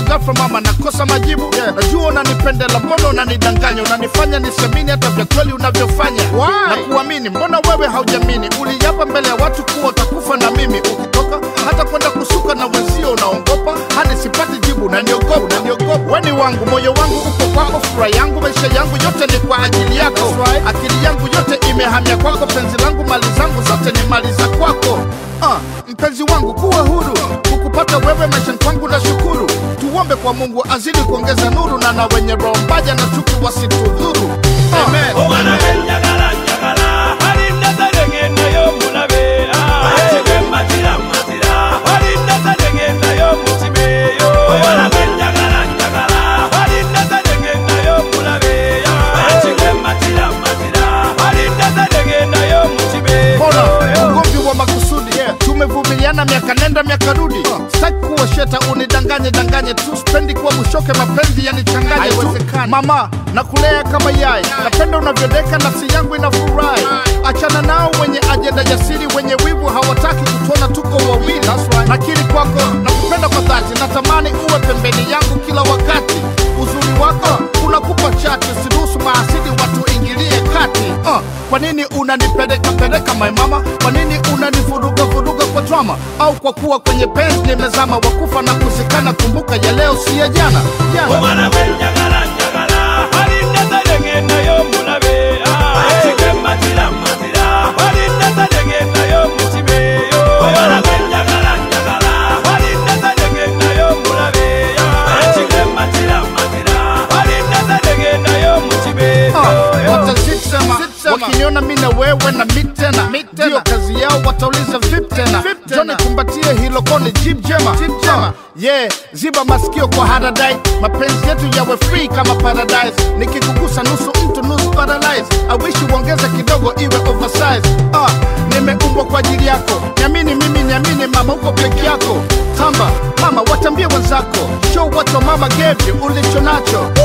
ghafla mama nakosa majibu yeah. najua unanipendela mbona unanidanganya unanifanya nisemini hata vya kweli unavyofanya na kuamini mbona wewe haujamini uliapa mbele ya watu kuwa utakufa na mimi ukitoka hata kwenda kusuka na wenzio unaongopa hadi sipati jibu unaniogopa unaniogopa weni wangu moyo wangu uko kwako furaha yangu maisha yangu yote ni kwa ajili yako akili yangu yote imehamia kwako penzi langu mali zangu zote ni mali za kwako Ah, mpenzi wangu kuwa huru kukupata wewe maishani kwangu na shukuru tuombe kwa mungu azidi kuongeza nuru na na wenye roho mbaya na chuki wasitudhuru Amen. omwana we njagala njagala alinda tadegendayo mulabe ekigwe matira matira alinda tadegendayo mukibeyo omwana we njagala njagala alinda tadegendayo mulabe ekigwe matira matira alinda tadegendayo mukibeyo mbona ugomvi wa makusudi tumevumiliana miaka nenda miaka rudi sitaki kuwa sheta unidanganye danganye tu spendi kuwa bushoke mapenzi yanichanganye tu mama nakulea kama yai napenda unavyodeka nafsi yangu inafurahi achana nao wenye ajenda jasiri wenye wivu hawataki kutuona tuko wawili nakiri kwako nakupenda kwa dhati natamani uwe pembeni yangu kila wakati uzuri wako unakupa chati usiruhusu maasidi watu ingilie kati uh, kwa nini unanipeleka peleka my mama kwa nini unanivuruga vuruga kwa drama au kwa kuwa kwenye penzi nimezama wakufa na kuzikana kumbuka ya leo si ya jana jana omwana we njagala njagala alinda tadegendayo mulabe ekigwe matira matira alinda tadegendayo mukibeyo omwana we njagala njagala alinda tadegendayo mulabe ekigwe matira matira alinda tadegendayo mukibeyo watazisema wakiniona mi na wewe na mi tena ndiyo kazi yao watauliza vip tena joni kumbatie hilo koni jib jema yeah ziba masikio kwa haradai mapenzi yetu yawe free kama paradise nikikugusa nusu mtu nusu paralyze awishi uongeze kidogo iwe oversize ah, nimeumbwa kwa ajili yako niamini mimi niamini mama uko peke yako tamba mama watambie wenzako show what your mama gave you ulicho nacho